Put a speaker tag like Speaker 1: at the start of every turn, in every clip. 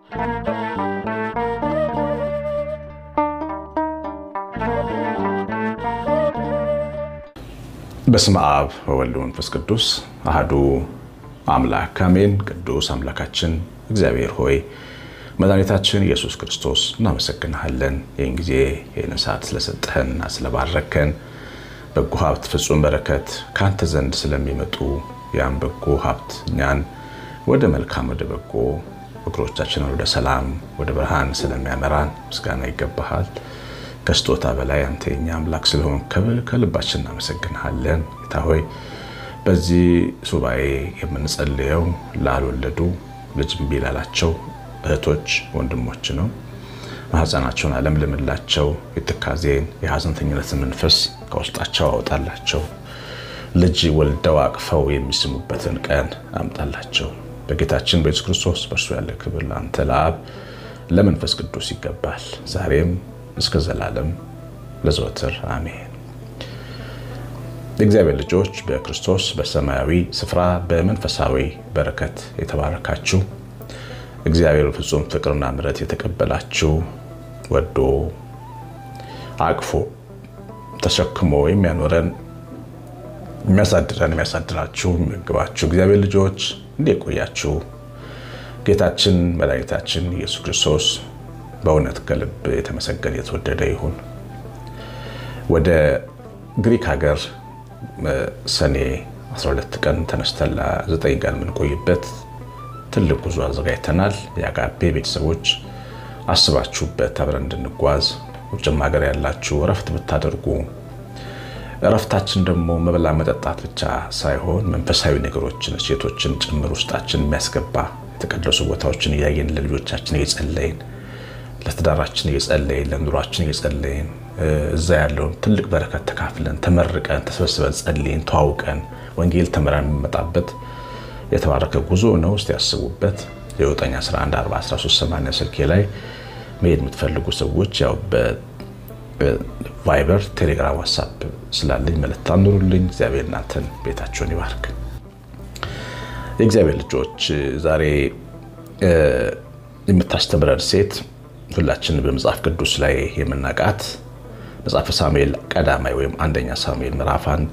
Speaker 1: በስመ አብ ወወልድ ወመንፈስ ቅዱስ አሐዱ አምላክ አሜን። ቅዱስ አምላካችን እግዚአብሔር ሆይ መድኃኒታችን ኢየሱስ ክርስቶስ እናመሰግንሃለን። ይህን ጊዜ ይህን ሰዓት ስለሰጠህንና ስለባረከን በጎ ሀብት ፍጹም በረከት ከአንተ ዘንድ ስለሚመጡ ያን በጎ ሀብት እኛን ወደ መልካም ወደ በጎ እግሮቻችንን ወደ ሰላም ወደ ብርሃን ስለሚያመራን ምስጋና ይገባሃል። ከስጦታ በላይ አንተ የኛ አምላክ ስለሆን ከልባችን እናመሰግንሃለን። ጌታ ሆይ በዚህ ሱባኤ የምንጸልየው ላልወለዱ ልጅ እምቢ ላላቸው እህቶች ወንድሞች ነው። ማህፀናቸውን አለምልምላቸው፣ የትካዜን የሀዘንተኝነትን መንፈስ ከውስጣቸው አወጣላቸው። ልጅ ወልደው አቅፈው የሚስሙበትን ቀን አምጣላቸው። በጌታችን በኢየሱስ ክርስቶስ በእርሱ ያለ ክብር ለአንተ ለአብ ለመንፈስ ቅዱስ ይገባል ዛሬም እስከ ዘላለም ለዘወትር አሜን። የእግዚአብሔር ልጆች በክርስቶስ በሰማያዊ ስፍራ በመንፈሳዊ በረከት የተባረካችሁ እግዚአብሔር ፍጹም ፍቅርና ምሕረት የተቀበላችሁ ወዶ አቅፎ ተሸክሞ የሚያኖረን የሚያሳድረን የሚያሳድራችሁ የሚመግባችሁ እግዚአብሔር ልጆች እንዴት ቆያችሁ? ጌታችን መድኃኒታችን ኢየሱስ ክርስቶስ በእውነት ከልብ የተመሰገነ የተወደደ ይሁን። ወደ ግሪክ ሀገር ሰኔ 12 ቀን ተነስተን ለ9 ቀን የምንቆይበት ትልቅ ጉዞ አዘጋጅተናል። የአጋፔ ቤተሰቦች አስባችሁበት አብረን እንድንጓዝ ውጭም ሀገር ያላችሁ እረፍት ብታደርጉ እረፍታችን ደግሞ መብላ መጠጣት ብቻ ሳይሆን መንፈሳዊ ነገሮችን ሴቶችን ጭምር ውስጣችን የሚያስገባ የተቀደሱ ቦታዎችን እያየን ለልጆቻችን እየጸለይን ለትዳራችን እየጸለይን ለኑሯችን እየጸለይን እዛ ያለውን ትልቅ በረከት ተካፍለን ተመርቀን ተሰብስበን ጸልይን ተዋውቀን ወንጌል ተምረን የምንመጣበት የተባረከ ጉዞ ነው። ውስጥ ያስቡበት። የ9114138 ስልኬ ላይ መሄድ የምትፈልጉ ሰዎች ያው በቫይበር፣ ቴሌግራም፣ ዋትሳፕ ስላለኝ መልእክት አኑሩልኝ። እግዚአብሔር እናንተን ቤታቸውን ይባርክ። የእግዚአብሔር ልጆች ዛሬ የምታስተምረን ሴት ሁላችን በመጽሐፍ ቅዱስ ላይ የምናውቃት መጽሐፈ ሳሙኤል ቀዳማይ ወይም አንደኛ ሳሙኤል ምዕራፍ አንድ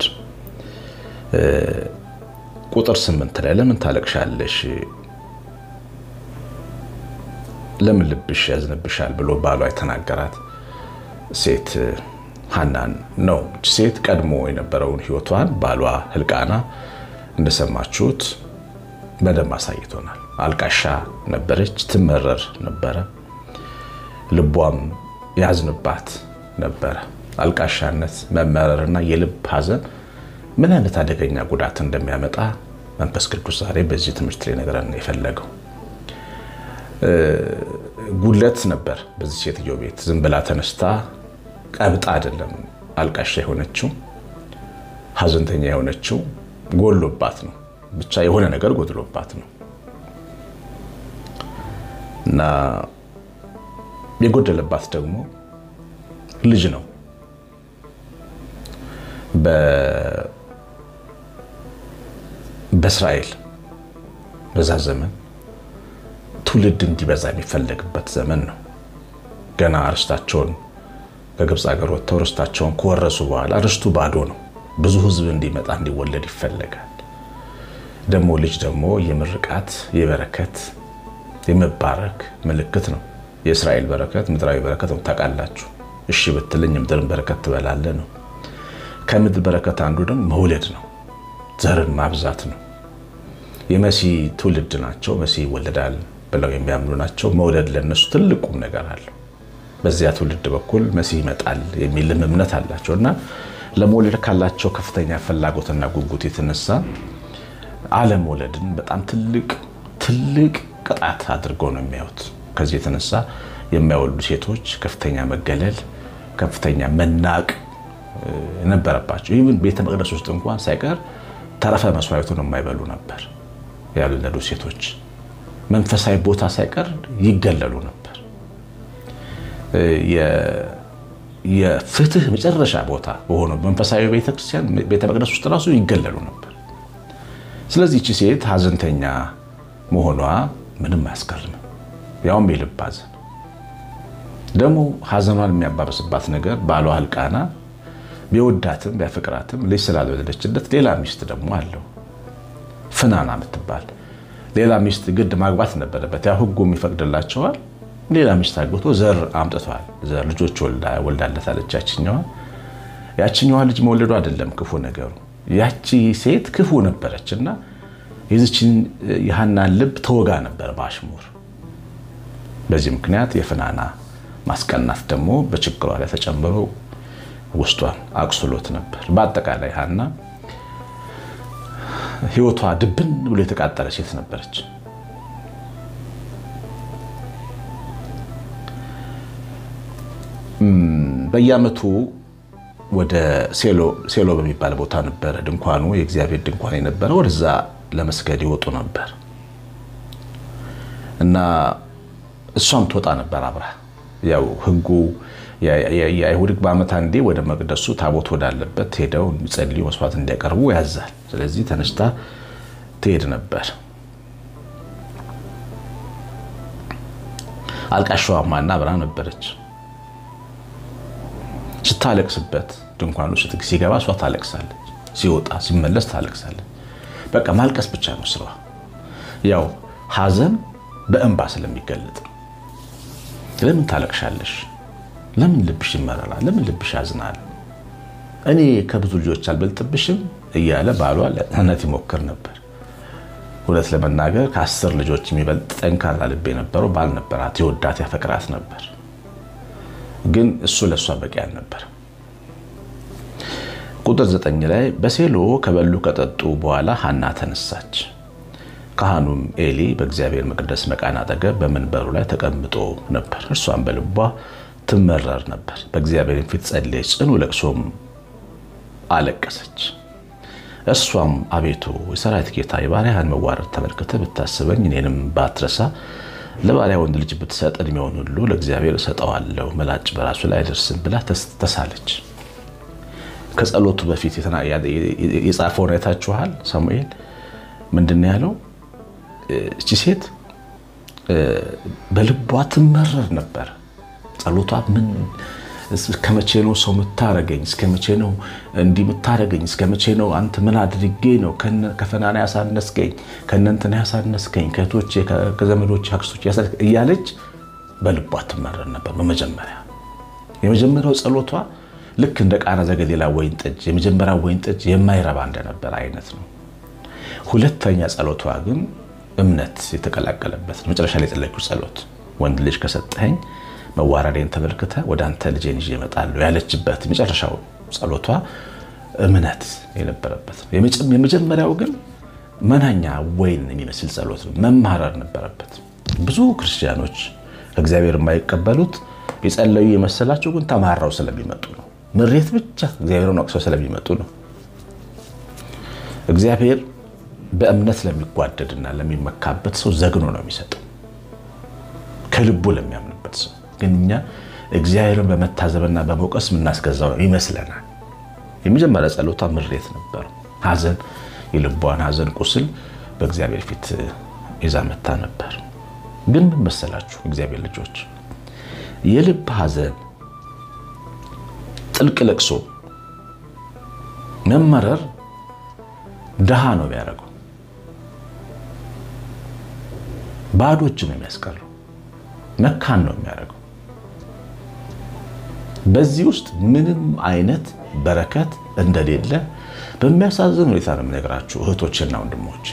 Speaker 1: ቁጥር ስምንት ላይ ለምን ታለቅሻለሽ? ለምን ልብሽ ያዝንብሻል? ብሎ ባሏ የተናገራት ሴት ሀናን ነው። ሴት ቀድሞ የነበረውን ሕይወቷን ባሏ ህልቃና እንደሰማችሁት በደንብ አሳይቶናል። አልቃሻ ነበረች፣ ትመረር ነበረ ልቧም ያዝንባት ነበረ። አልቃሻነት፣ መመረርና የልብ ሐዘን ምን አይነት አደገኛ ጉዳት እንደሚያመጣ መንፈስ ቅዱስ ዛሬ በዚህ ትምህርት ላይ ነገረን የፈለገው ጉድለት ነበር በዚህ ሴትዮ ቤት። ዝም ብላ ተነስታ ቀብጣ አይደለም አልቃሻ የሆነችው ሐዘንተኛ የሆነችው ጎሎባት ነው። ብቻ የሆነ ነገር ጎድሎባት ነው እና የጎደለባት ደግሞ ልጅ ነው። በእስራኤል በዛ ዘመን ትውልድ እንዲበዛ የሚፈለግበት ዘመን ነው። ገና ርስታቸውን ከግብፅ ሀገር ወጥተው ርስታቸውን ከወረሱ በኋላ ርስቱ ባዶ ነው። ብዙ ሕዝብ እንዲመጣ እንዲወለድ ይፈለጋል። ደግሞ ልጅ ደግሞ የምርቃት የበረከት የመባረክ ምልክት ነው። የእስራኤል በረከት ምድራዊ በረከት ነው። ታውቃላችሁ። እሺ ብትልኝ የምድርን በረከት ትበላለህ ነው። ከምድር በረከት አንዱ ደግሞ መውለድ ነው። ዘርን ማብዛት ነው። የመሲህ ትውልድ ናቸው። መሲህ ይወለዳል ብለው የሚያምኑ ናቸው። መውለድ ለነሱ ትልቅ ቁም ነገር አለው። በዚያ ትውልድ በኩል መሲህ ይመጣል የሚልም እምነት አላቸው እና ለመውለድ ካላቸው ከፍተኛ ፍላጎትና ጉጉት የተነሳ አለመውለድን በጣም ትልቅ ትልቅ ቅጣት አድርገው ነው የሚያዩት። ከዚህ የተነሳ የሚያወልዱ ሴቶች ከፍተኛ መገለል፣ ከፍተኛ መናቅ ነበረባቸው። ይህን ቤተ መቅደስ ውስጥ እንኳን ሳይቀር ተረፈ መስዋዕቱን የማይበሉ ነበር ያልወለዱ ሴቶች። መንፈሳዊ ቦታ ሳይቀር ይገለሉ ነበር። የፍትህ መጨረሻ ቦታ በሆነው መንፈሳዊ ቤተክርስቲያን ቤተ መቅደስ ውስጥ ራሱ ይገለሉ ነበር። ስለዚህ ይቺ ሴት ሀዘንተኛ መሆኗ ምንም አያስገርምም። ያውም የልብ ሐዘን። ደግሞ ሐዘኗን የሚያባብስባት ነገር ባሏ ሕልቃና ቢወዳትም ቢያፈቅራትም ልጅ ስላልወለደችለት ሌላ ሚስት ደግሞ አለው ፍናና የምትባል ሌላ ሚስት ግድ ማግባት ነበረበት። ያ ሕጉ ይፈቅድላቸዋል። ሌላ ሚስት አግብቶ ዘር አምጥቷል። ዘር ልጆች ወልዳለታለች ያችኛዋ ያችኛዋ ልጅ መውለዱ አይደለም ክፉ ነገሩ፣ ያቺ ሴት ክፉ ነበረች እና የዚችን የሐናን ልብ ተወጋ ነበር በአሽሙር። በዚህ ምክንያት የፍናና ማስቀናት ደግሞ በችግሯ ላይ ተጨምሮ ውስጧን አቁስሎት ነበር። በአጠቃላይ ሐና ሕይወቷ ድብን ብሎ የተቃጠለ ሴት ነበረች። በየዓመቱ ወደ ሴሎ በሚባል ቦታ ነበረ ድንኳኑ የእግዚአብሔር ድንኳን የነበረ ወደዛ ለመስገድ ይወጡ ነበር እና እሷም ትወጣ ነበር አብራ። ያው ሕጉ የአይሁድ ሕግ በዓመት አንዴ ወደ መቅደሱ ታቦት ወዳለበት ሄደው እንዲጸልዩ መስዋዕት እንዲያቀርቡ ያዛል። ስለዚህ ተነስታ ትሄድ ነበር። አልቃሻዋ ማና አብራ ነበረች። ስታለቅስበት ድንኳኑ ሲገባ እሷ ታለቅሳለች፣ ሲወጣ ሲመለስ ታለቅሳለች። በቃ ማልቀስ ብቻ ነው ስራዋ። ያው ሐዘን በእንባ ስለሚገለጥ ለምን ታለቅሻለሽ? ለምን ልብሽ ይመረራል? ለምን ልብሽ ያዝናል? እኔ ከብዙ ልጆች አልበልጥብሽም እያለ ባሏ ለእውነት ይሞክር ነበር። እውነት ለመናገር ከአስር ልጆች የሚበልጥ ጠንካራ ልብ የነበረው ባል ነበራት። የወዳት ያፈቅራት ነበር። ግን እሱ ለእሷ በቂ አልነበር። ቁጥር ዘጠኝ ላይ በሴሎ ከበሉ ከጠጡ በኋላ ሐና ተነሳች። ካህኑም ኤሊ በእግዚአብሔር መቅደስ መቃን አጠገብ በመንበሩ ላይ ተቀምጦ ነበር። እርሷም በልቧ ትመረር ነበር። በእግዚአብሔር ፊት ጸለየች፣ ጽኑ ለቅሶም አለቀሰች። እርሷም አቤቱ የሰራዊት ጌታ የባሪያህን መዋረድ ተመልክተህ ብታስበኝ እኔንም ባትረሳ ለባሪያ ወንድ ልጅ ብትሰጥ እድሜውን ሁሉ ለእግዚአብሔር እሰጠዋለሁ፣ ምላጭ በራሱ ላይ አይደርስም ብላ ተሳለች። ከጸሎቱ በፊት የጻፈውን አይታችኋል። ሳሙኤል ምንድን ነው ያለው? እቺ ሴት በልቧ ትመረር ነበር። ጸሎቷ ምን እስከ መቼ ነው ሰው የምታረገኝ? እስከ መቼ ነው እንዲህ የምታረገኝ? እስከ መቼ ነው አንተ ምን አድርጌ ነው ከፈናና ያሳነስከኝ? ከእነንትና ያሳነስከኝ? ከእህቶቼ ከዘመዶቼ አክስቶቼ እያለች በልቧ ትመረር ነበር። በመጀመሪያ የመጀመሪያው ጸሎቷ ልክ እንደ ቃና ዘገሊላ ወይን ጠጅ የመጀመሪያ ወይን ጠጅ የማይረባ እንደነበር አይነት ነው። ሁለተኛ ጸሎቷ ግን እምነት የተቀላቀለበት መጨረሻ ላይ የጸለየችው ጸሎት ወንድ ልጅ ከሰጠኸኝ መዋረዴን ተመልክተ ወደ አንተ ልጄን ይዤ እመጣለሁ ያለችበት የመጨረሻው ጸሎቷ እምነት የነበረበት ነው። የመጀመሪያው ግን መናኛ ወይን የሚመስል ጸሎት ነው። መማረር ነበረበት። ብዙ ክርስቲያኖች ከእግዚአብሔር የማይቀበሉት የጸለዩ የመሰላቸው ግን ተማራው ስለሚመጡ ነው። ምሬት ብቻ እግዚአብሔርን ወቅሰው ስለሚመጡ ነው። እግዚአብሔር በእምነት ለሚጓደድና ለሚመካበት ሰው ዘግኖ ነው የሚሰጠው፣ ከልቡ ለሚያምንበት ሰው ግን እኛ እግዚአብሔርን በመታዘብና በመውቀስ የምናስገዛው ይመስለናል። የመጀመሪያ ጸሎቷ ምሬት ነበር። ሐዘን፣ የልቧን ሐዘን ቁስል በእግዚአብሔር ፊት ይዛ መታ ነበር። ግን ምን መሰላችሁ እግዚአብሔር ልጆች፣ የልብ ሐዘን፣ ጥልቅ ለቅሶ፣ መመረር ድሃ ነው የሚያደርገው፣ ባዶ እጅ ነው የሚያስቀረው፣ መካን ነው የሚያደርገው። በዚህ ውስጥ ምንም አይነት በረከት እንደሌለ በሚያሳዝን ሁኔታ ነው የምነግራችሁ እህቶችና ወንድሞች።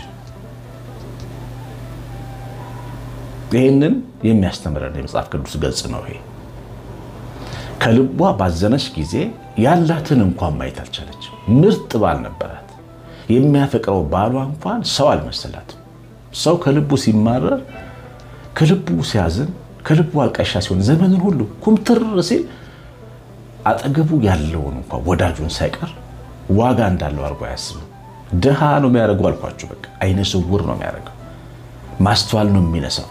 Speaker 1: ይህንን የሚያስተምረን የመጽሐፍ ቅዱስ ገጽ ነው። ይሄ ከልቧ ባዘነች ጊዜ ያላትን እንኳን ማየት አልቻለች። ምርጥ ባል ነበራት። የሚያፈቅረው ባሏ እንኳን ሰው አልመሰላትም። ሰው ከልቡ ሲማረር፣ ከልቡ ሲያዝን፣ ከልቡ አልቃሻ ሲሆን ዘመንን ሁሉ ኩምትር ሲል አጠገቡ ያለውን እንኳ ወዳጁን ሳይቀር ዋጋ እንዳለው አድርጎ አያስብም። ድሃ ነው የሚያደርገው አልኳችሁ። በቃ አይነ ስውር ነው የሚያደርገው። ማስተዋል ነው የሚነሳው።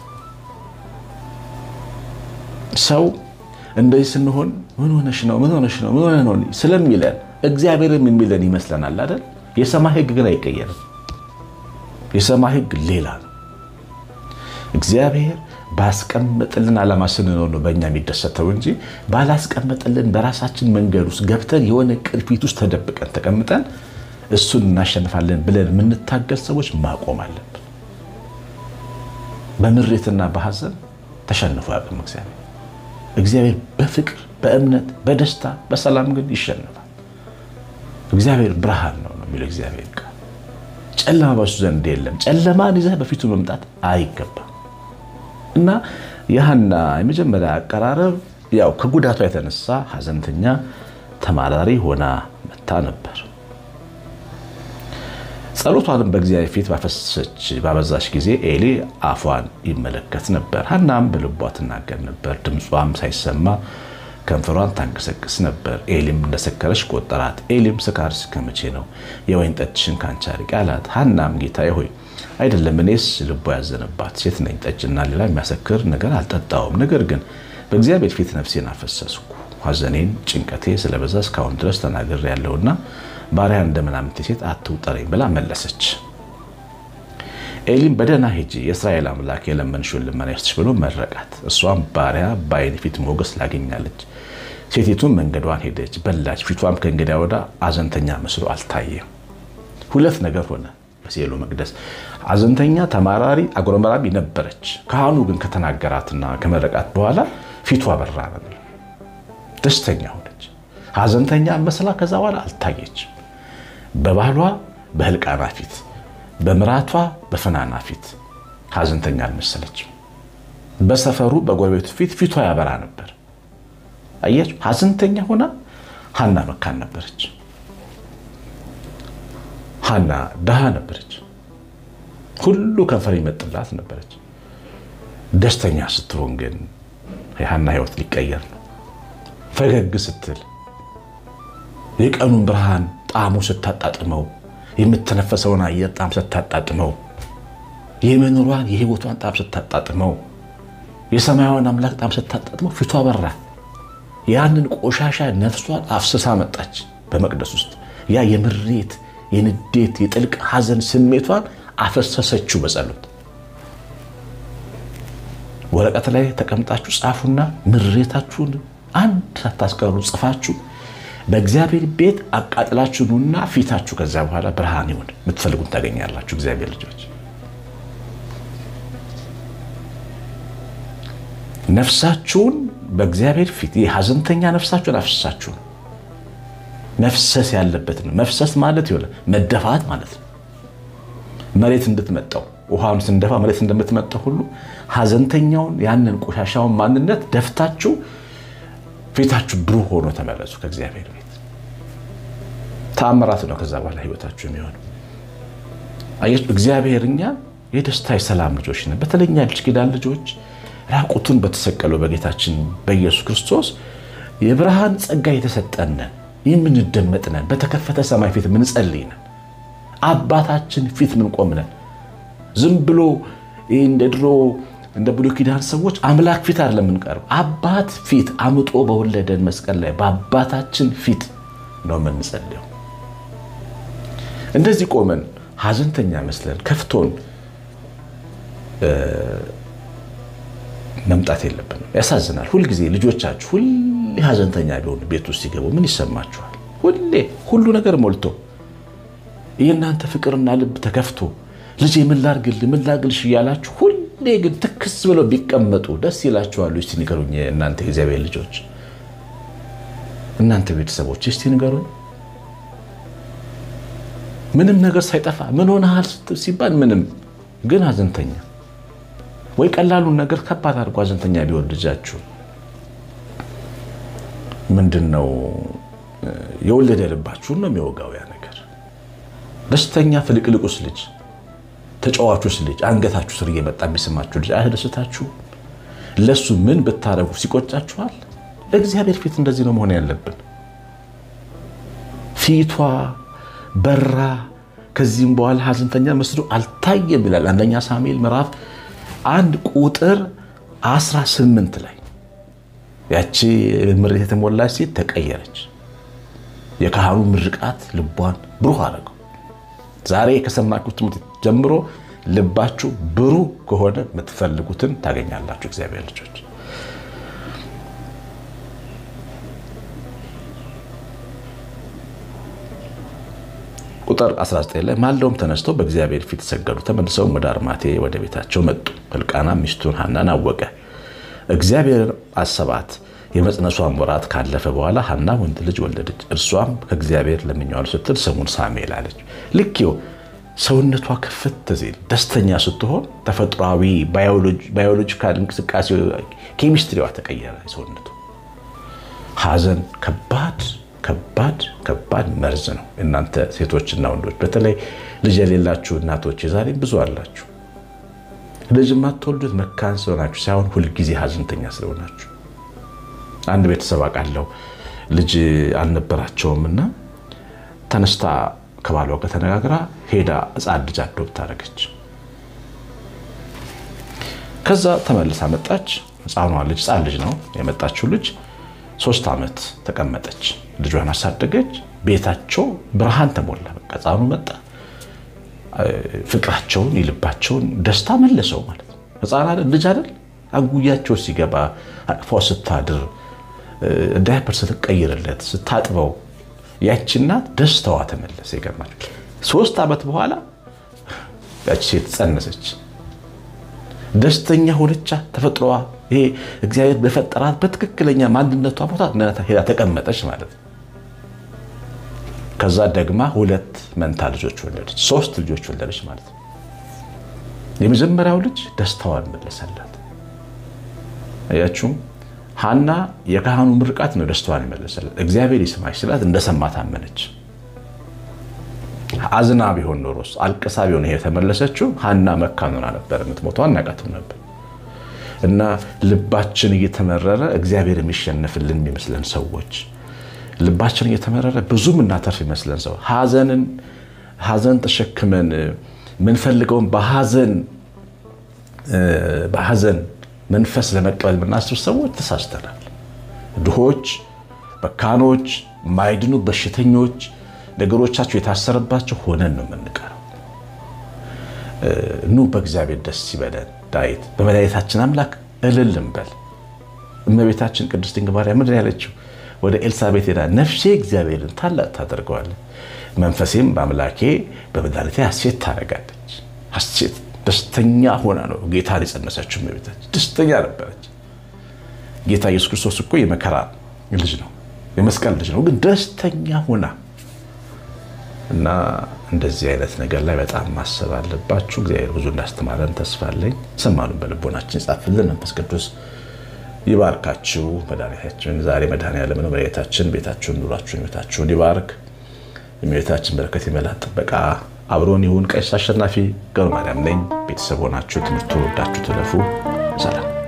Speaker 1: ሰው እንደዚህ ስንሆን ምን ሆነሽ ነው ምን ሆነሽ ነው ምን ሆነ ነው ስለሚለን እግዚአብሔርም የሚለን ይመስለናል አይደል? የሰማይ ሕግ ግን አይቀየርም። የሰማይ ሕግ ሌላ ነው። እግዚአብሔር ባስቀመጥልን ዓላማ ስንኖር ነው በእኛ የሚደሰተው እንጂ ባላስቀመጥልን በራሳችን መንገድ ውስጥ ገብተን የሆነ ቅርፊት ውስጥ ተደብቀን ተቀምጠን እሱን እናሸንፋለን ብለን የምንታገል ሰዎች ማቆም አለብን። በምሬትና በሐዘን ተሸንፎ ያቅም እግዚአብሔር እግዚአብሔር በፍቅር በእምነት በደስታ በሰላም ግን ይሸነፋል። እግዚአብሔር ብርሃን ነው ነው የሚለው እግዚአብሔር ቃል። ጨለማ በሱ ዘንድ የለም። ጨለማን ይዘህ በፊቱ መምጣት አይገባም። እና የሐና የመጀመሪያ አቀራረብ ያው ከጉዳቷ የተነሳ ሐዘንተኛ ተማራሪ ሆና መታ ነበር። ጸሎቷንም በእግዚአብሔር ፊት ባፈሰች ባበዛች ጊዜ ኤሊ አፏን ይመለከት ነበር። ሐናም በልቧ ትናገር ነበር፣ ድምጿም ሳይሰማ ከንፈሯን ታንቀሰቅስ ነበር። ኤሊም እንደሰከረች ቆጠራት። ኤሊም ስካር እስከ መቼ ነው? የወይን ጠጅሽን ካንቺ አርቂ አላት። ሐናም ጌታዬ ሆይ አይደለም፣ እኔስ ልቧ ያዘነባት ሴት ነኝ። ጠጅና ሌላ የሚያሰክር ነገር አልጠጣውም። ነገር ግን በእግዚአብሔር ፊት ነፍሴን አፈሰስኩ። ሐዘኔን፣ ጭንቀቴ ስለበዛ እስካሁን ድረስ ተናግሬ ያለውና ባሪያ እንደ ምናምንቴ ሴት አትውጠረኝ ብላ መለሰች። ኤሊም በደህና ሂጂ የእስራኤል አምላክ የለመንሽውን ልመና ይስጥሽ ብሎ መረቃት። እሷም ባሪያ በዓይን ፊት ሞገስ ላገኛለች። ሴቲቱን መንገዷን ሄደች፣ በላች። ፊቷም ከእንግዲያ ወዳ አዘንተኛ መስሎ አልታየም። ሁለት ነገር ሆነ በሴሎ መቅደስ። አዘንተኛ፣ ተማራሪ፣ አጉረመራሚ ነበረች። ካህኑ ግን ከተናገራትና ከመረቃት በኋላ ፊቷ በራ ነው፣ ደስተኛ ሆነች። ሀዘንተኛ መስላ ከዛ በኋላ አልታየችም። በባሏ በህልቃና ፊት በምራቷ በፍናና ፊት ሀዘንተኛ አልመሰለችም። በሰፈሩ በጎረቤቱ ፊት ፊቷ ያበራ ነበር። አያችሁ፣ ሀዘንተኛ ሆና ሐና መካን ነበረች። ሐና ድሃ ነበረች። ሁሉ ከንፈር ይመጥላት ነበረች። ደስተኛ ስትሆን ግን የሐና ህይወት ሊቀየር ነው። ፈገግ ስትል የቀኑን ብርሃን ጣዕሙ ስታጣጥመው የምትነፈሰውን አየር ጣዕም ስታጣጥመው የመኖሯን የህይወቷን ጣዕም ስታጣጥመው የሰማያዊን አምላክ ጣዕም ስታጣጥመው ፊቷ በራ። ያንን ቆሻሻ ነፍሷን አፍስሳ መጣች በመቅደስ ውስጥ ያ የምሬት የንዴት የጥልቅ ሐዘን ስሜቷን አፈሰሰችው በጸሎት ወረቀት ላይ ተቀምጣችሁ ጻፉና ምሬታችሁን አንድ ሳታስቀሩ ጽፋችሁ በእግዚአብሔር ቤት አቃጥላችሁ ኑና ፊታችሁ ከዛ በኋላ ብርሃን ይሁን። የምትፈልጉን ታገኛላችሁ። እግዚአብሔር ልጆች ነፍሳችሁን በእግዚአብሔር ፊት የሐዘንተኛ ነፍሳችሁን አፍስሳችሁ ነው መፍሰስ ያለበት ነው። መፍሰስ ማለት ይሆነ መደፋት ማለት ነው። መሬት እንድትመጣው ውሃውን ስንደፋ መሬት እንደምትመጣው ሁሉ ሐዘንተኛውን ያንን ቆሻሻውን ማንነት ደፍታችሁ ፊታችሁ ብሩህ ሆኖ ተመለሱ ከእግዚአብሔር ቤት። ተአምራት ነው ከዛ በኋላ ህይወታችሁ የሚሆነው። አያችሁ እግዚአብሔር እኛ የደስታ የሰላም ልጆች ነን። በተለይ እኛ ልጅ ኪዳን ልጆች ራቁቱን በተሰቀለው በጌታችን በኢየሱስ ክርስቶስ የብርሃን ጸጋ የተሰጠነን የምንደመጥነን በተከፈተ ሰማይ ፊት ምንጸልይ ነን። አባታችን ፊት ምንቆም ነን። ዝም ብሎ እንደ ድሮ እንደ ብሉይ ኪዳን ሰዎች አምላክ ፊት አይደለም የምንቀርብ፣ አባት ፊት አምጦ በወለደን መስቀል ላይ በአባታችን ፊት ነው የምንጸልየው። እንደዚህ ቆመን ሐዘንተኛ መስለን ከፍቶን መምጣት የለብንም። ያሳዝናል። ሁልጊዜ ልጆቻችሁ ሁሌ ሐዘንተኛ ቢሆኑ ቤት ውስጥ ሲገቡ ምን ይሰማችኋል? ሁሌ ሁሉ ነገር ሞልቶ የእናንተ ፍቅርና ልብ ተከፍቶ ልጄ ምን ላድርግልህ ምን ላድርግልሽ እያላችሁ ሁሌ ግን ትክስ ብለው ቢቀመጡ ደስ ይላችኋሉ? እስቲ ንገሩኝ። እናንተ የእግዚአብሔር ልጆች፣ እናንተ ቤተሰቦች እስቲ ንገሩኝ። ምንም ነገር ሳይጠፋ ምን ሆነሃል ሲባል ምንም ግን ሐዘንተኛ ወይ ቀላሉን ነገር ከባድ አድርጎ ሐዘንተኛ ቢሆን ልጃችሁ ምንድን ነው የወለደ ልባችሁን ነው የሚወጋው ያ ነገር። ደስተኛ ፍልቅልቁስ ልጅ ተጫዋቹስ ልጅ አንገታችሁ ስር እየመጣ የሚስማችሁ ልጅ አያስደስታችሁ? ለሱ ምን ብታረጉ ሲቆጫችኋል? እግዚአብሔር ፊት እንደዚህ ነው መሆን ያለብን። ፊቷ በራ። ከዚህም በኋላ ሐዘንተኛ መስሎ አልታየም ይላል አንደኛ ሳሙኤል ምዕራፍ አንድ ቁጥር 18 ላይ ያቺ ምሬት የተሞላች ሴት ተቀየረች። የካህኑ ምርቃት ልቧን ብሩህ አደረገው። ዛሬ ከሰማችሁት ትምህርት ጀምሮ ልባችሁ ብሩህ ከሆነ የምትፈልጉትን ታገኛላችሁ። እግዚአብሔር ልጆች ቁጥር 19 ላይ ማልደውም ተነስተው በእግዚአብሔር ፊት ሰገዱ። ተመልሰውም ወደ አርማቴ ወደ ቤታቸው መጡ። ሕልቃና ሚስቱን ሐናን አወቀ፣ እግዚአብሔር አሰባት። የመጽነሷን ወራት ካለፈ በኋላ ሐና ወንድ ልጅ ወለደች። እርሷም ከእግዚአብሔር ለምኜዋለሁ ስትል ስሙን ሳሙኤል አለች። ልክ ሰውነቷ ክፍት ሲል ደስተኛ ስትሆን ተፈጥሯዊ ባዮሎጂካል እንቅስቃሴ ኬሚስትሪዋ ተቀየረ። ሰውነቱ ሐዘን ከባድ ከባድ ከባድ መርዝ ነው። እናንተ ሴቶችና ወንዶች በተለይ ልጅ የሌላችሁ እናቶች የዛሬም ብዙ አላችሁ። ልጅ የማትወልዱት መካን ስለሆናችሁ ሳይሆን ሁልጊዜ ሐዘንተኛ ስለሆናችሁ። አንድ ቤተሰብ አውቃለሁ ልጅ አልነበራቸውም እና ተነስታ ከባሏ ጋር ተነጋግራ ሄዳ ሕፃን ልጅ አዶፕት አደረገች። ከዛ ተመልሳ መጣች። ሕፃኗ ልጅ ሕፃን ልጅ ነው የመጣችው ልጅ ሶስት ዓመት ተቀመጠች። ልጇን አሳደገች። ቤታቸው ብርሃን ተሞላ። በቃ ሕፃኑ መጣ። ፍቅራቸውን የልባቸውን ደስታ መለሰው ማለት ነው። ሕፃን አይደል ልጅ አይደል አጉያቸው ሲገባ አቅፏ ስታድር ዳይፐር ስትቀይርለት ስታጥበው ያቺ እናት ደስታዋ ተመለሰ። ይገርማል። ሶስት ዓመት በኋላ ያቺ ሴት ጸነሰች። ደስተኛ ሆነቻ። ተፈጥሮዋ ይሄ እግዚአብሔር በፈጠራት በትክክለኛ ማንነቷ ቦታ ሄዳ ተቀመጠች ማለት ነው። ከዛ ደግማ ሁለት መንታ ልጆች ወለደች። ሶስት ልጆች ወለደች ማለት ነው። የመጀመሪያው ልጅ ደስታዋን መለሰላት። አያችሁም? ሐና የካህኑ ምርቃት ነው ደስታዋን የመለሰላት። እግዚአብሔር ይስማሽ ስላት እንደሰማ ታመነች። አዝና ቢሆን ኖሮስ አልቅሳ ቢሆን ይሄ የተመለሰችው ሐና መካኑና ነበር የምትሞተው፣ አናቃትም ነበር። እና ልባችን እየተመረረ እግዚአብሔር የሚሸነፍልን የሚመስለን ሰዎች ልባችን እየተመረረ ብዙ የምናተርፍ ይመስለን ሰው ሐዘንን ሐዘን ተሸክመን የምንፈልገውን በሐዘን በሐዘን መንፈስ ለመቀበል የምናስብ ሰዎች ተሳስተናል። ድሆች፣ መካኖች፣ ማይድኑ በሽተኞች፣ ነገሮቻቸው የታሰረባቸው ሆነን ነው የምንቀረው። ኑ በእግዚአብሔር ደስ ይበለን። ዳዊት በመድኃኒታችን አምላክ እልል እንበል። እመቤታችን ቅድስት ድንግል ማርያም ምንድን ያለችው? ወደ ኤልሳቤጥ ሄዳ ነፍሴ እግዚአብሔርን ታላቅ ታደርገዋለች፣ መንፈሴም በአምላኬ በመድኃኒቴ ሐሴት ታደርጋለች። ሐሴት ደስተኛ ሆና ነው ጌታን የጸነሰችው። እመቤታችን ደስተኛ ነበረች። ጌታ ኢየሱስ ክርስቶስ እኮ የመከራ ልጅ ነው፣ የመስቀል ልጅ ነው፣ ግን ደስተኛ ሆና እና እንደዚህ አይነት ነገር ላይ በጣም ማሰብ አለባችሁ። እግዚአብሔር ብዙ እንዳስተማረን ተስፋ አለኝ። ሰማኑን በልቦናችን ይጻፍልን። መንፈስ ቅዱስ ይባርካችሁ። መድኃኒታችን ዛሬ መድኃኔዓለም ነው። መድኃኒታችን ቤታችሁን፣ ኑሯችሁን፣ ቤታችሁን ይባርክ። የእመቤታችን በረከት የመላት ጥበቃ አብሮን ይሁን። ቀሲስ አሸናፊ ገብረ ማርያም ነኝ። ቤተሰብ ሆናችሁ ትምህርቱ ወዳችሁ ትለፉ። ሰላም